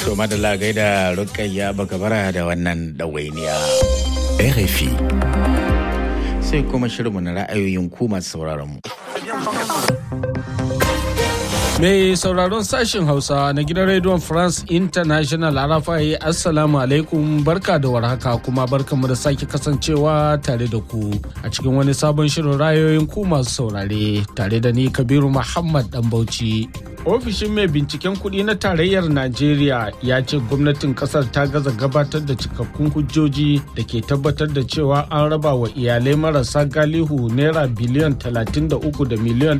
To madalla gaida rukayya baka bara da wannan ɗawainiya. RFI. Sai kuma shirinmu na ra'ayoyin ku masu sauraron mu. Mai sauraron sashen Hausa na gidan rediyon France International Arafai Assalamu alaikum barka da warhaka kuma barkamu da sake kasancewa tare da ku a cikin wani sabon shirin rayoyin ku masu saurare tare da ni Kabiru Muhammad Dan Bauchi. Ofishin mai binciken kuɗi na tarayyar Najeriya ya ce gwamnatin ƙasar ta gaza gabatar da cikakkun hujjoji da ke tabbatar da cewa an raba wa iyalai marasa galihu naira biliyan 33 da miliyan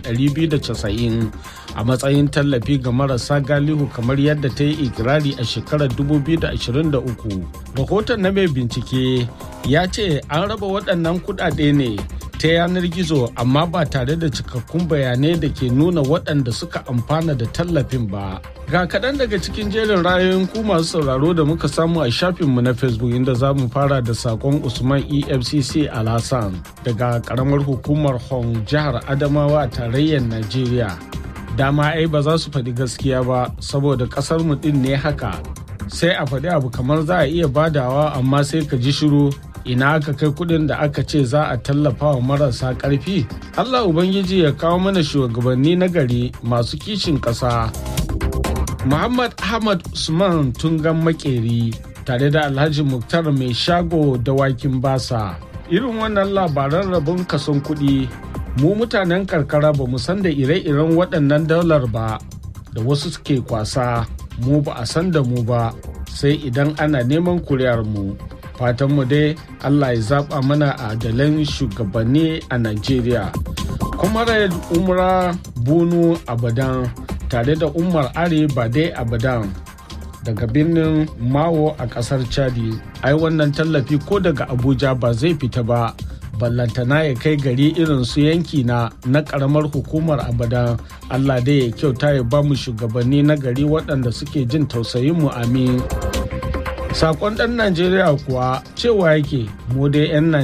290 a matsayin tallafi ga marasa galihu kamar yadda ta yi ikirari a shekarar 2023. Rahoton na mai bincike ya ce an raba waɗannan kuɗaɗe ne ta yanar gizo amma ba tare da cikakkun bayanai da ke nuna waɗanda suka amfana da tallafin ba. Ga kaɗan daga cikin jerin rayoyin ku masu sauraro da muka samu a shafinmu na Facebook inda za mu fara da sakon Usman EFCC Alhassan daga ƙaramar hukumar Hong jihar Adamawa a tarayyar Najeriya. Dama ai ba za su faɗi gaskiya ba saboda ƙasar mu ɗin ne haka. Sai a faɗi abu kamar za a iya badawa amma sai ka ji shiru ina aka kai kudin da aka ce za a tallafa wa marasa karfi allah ubangiji ya kawo mana shugabanni na gari masu kishin ƙasa muhammad ahmad usman tungan makeri tare da alhaji muktar mai shago da wakin basa irin wannan labaran rabon kason kuɗi mu mutanen karkara ba mu san da ire-iren waɗannan daular ba da wasu suke kwasa mu ba a san da mu ba sai idan ana neman kuriyar mu fatanmu dai Allah ya zaba mana adalan shugabanni a Najeriya. Comrade Umra Bunu Abadan tare da Umar Are Bade Abadan daga birnin Mawo a kasar Chadi. Ai wannan tallafi ko daga Abuja ba zai fita ba. ballantana ya kai gari irin su yanki na na karamar hukumar abadan Allah dai ya kyauta ya ba mu shugabanni na gari waɗanda suke jin tausayin mu amin. Sakon ɗan Najeriya kuwa cewa yake mu dai 'yan